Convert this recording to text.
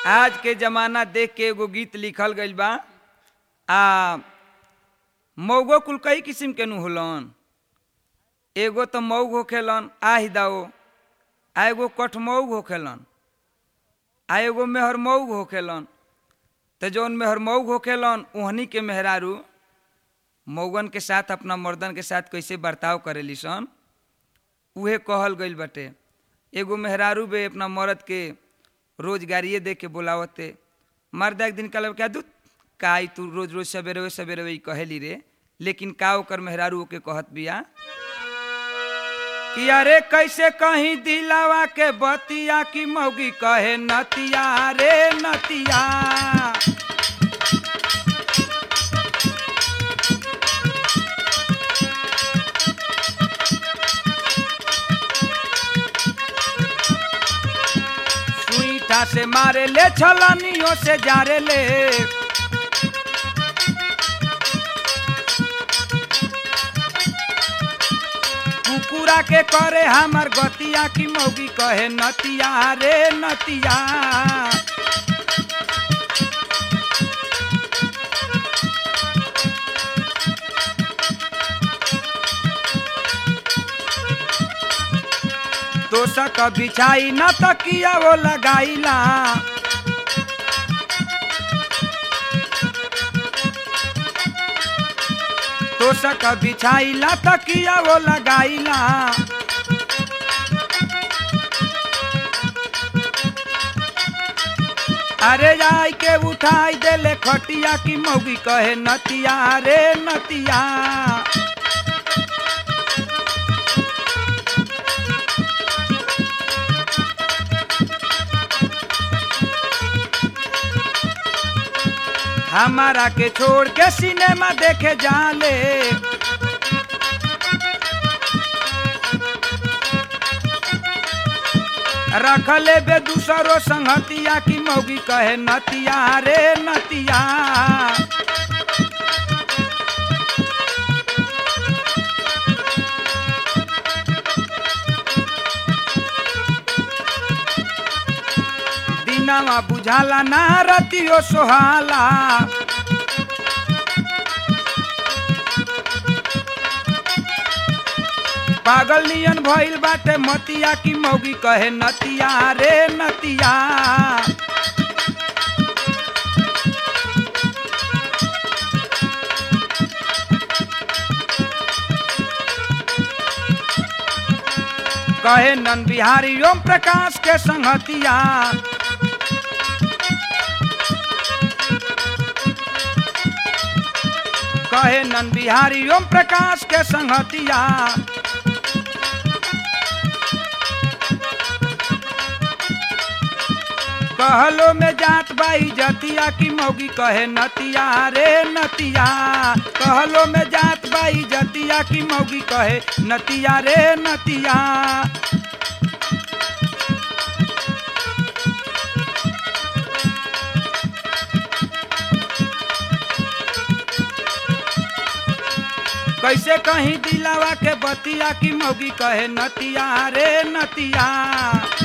आज के जमाना देख के एगो गीत लिखल गइल बा आ मऊगो कुल कई किस्म के नु होलन एगो तो मऊग होखेलन आहि दाओ आ एगो कठमऊग होखेलन आ एगो मेहर मऊग होखेलन तो जौन मेहर मऊग होखेलन ओहनी के मेहरारू मऊगन के साथ अपना मर्दन के साथ कैसे बर्ताव करेली सन उहे कहल गइल बाटे एगो मेहरारू बे अपना मर्द के रोजगारिये दे के बोलावते मर्द एक दिन कहल क्या दूत का आई तू रोज रोज सवेरे वे सवेरे वही कहेली रे लेकिन का ओकर मेहरारू ओके कहत बिया कि अरे कैसे कहीं दिलावा के बतिया की मौगी कहे नतिया रे नतिया सुईठा से मारे ले छलनियों से जारे ले कुकुरा के करे हमर गतिया की मौगी कहे नतिया रे नतिया तोसक बिछाई न तकिया वो लगाईला तोसक बिछाईला तकिया वो लगाईला अरे जाई के उठाई देले खटिया की मौगी कहे नतिया रे नतिया हमारा के छोड़ के सिनेमा देखे जाले रखले बे दूसरो संगतिया की मौगी कहे नतिया रे नतिया दिनवा बुझाला ना रतियो सोहाला पागल नियन भइल बाटे मतिया की मौगी कहे नतिया रे नतिया कहे नन बिहारी ओम प्रकाश के संगतिया कहे नन बिहारी ओम प्रकाश के संगतिया कहलो में जात बाई जतिया की मौगी कहे नतिया रे नतिया कहलो में जात बाई जतिया की मौगी कहे नतिया रे नतिया कैसे कहीं दिलावा के बतिया की मौगी कहे नतिया रे नतिया